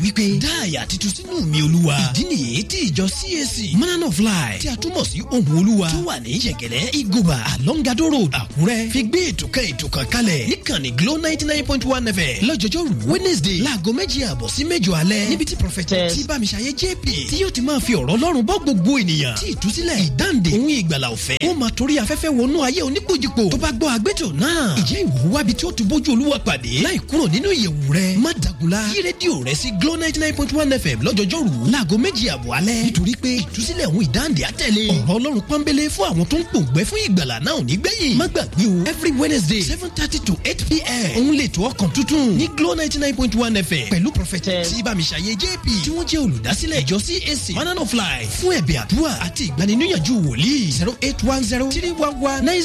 wípé dáàyà titun sínú mi olúwa ìdí nìyí tí ìjọ CAC manana of life tí a túmọ̀ sí ohun olúwa tó wà ní yẹ̀gẹ̀lẹ́ igoba alongado road àkúrẹ́ fi gbé ètò kan ètò kan kalẹ̀ níkànnì glo ninety nine point one fm lọ́jọ́jọ́rú wednesday láago méjì àbọ̀ sí mẹ́jọ alẹ́ níbi tí prọfẹtẹ tí bámiṣayé jp tí yóò ti máa fi ọ̀rọ̀ ọlọ́run bọ́ gbogbo ènìyàn tí ìtúsílẹ̀ ìdáǹdè òun ìgbàlà ọ̀fẹ́ ó máa torí afẹ́fẹ́ wọnú ayé oníkojúpo tó bá gbọ́ agbẹ́tò náà ìjẹ́ ìwúwábi tí ó ti bójú olúwa pàdé láì kúrò nínú ìyẹ̀wù rẹ̀ má dàgùlá yí rédíò rẹ̀ sí glo ninety nine point one fm lọ́jọ́jọ́rú láago méjì àbọ̀ alẹ́ nítorí pé ìtúsílẹ̀ òun ìdáǹdè àtẹ̀lé ọ̀rọ̀ ọlọ́run pọ́nbélé fún àwọn tó ń pòǹgbẹ́ fún ìgbàlà náà ò ní gbẹ̀yìn má gbàgbé o every wednesday seven thirty to eight pm òun lè tó ọkàn tuntun ní glo ninety nine point one fm pẹ̀lú prọfẹtẹ tí bámiṣayé jp tí wọ́n jẹ́ olùdásílẹ̀ ìjọ cac manana of life fún ẹ̀bẹ̀ àdúrà àti ìgbaniníyànjú wòlíì zero eight one zero three one one nine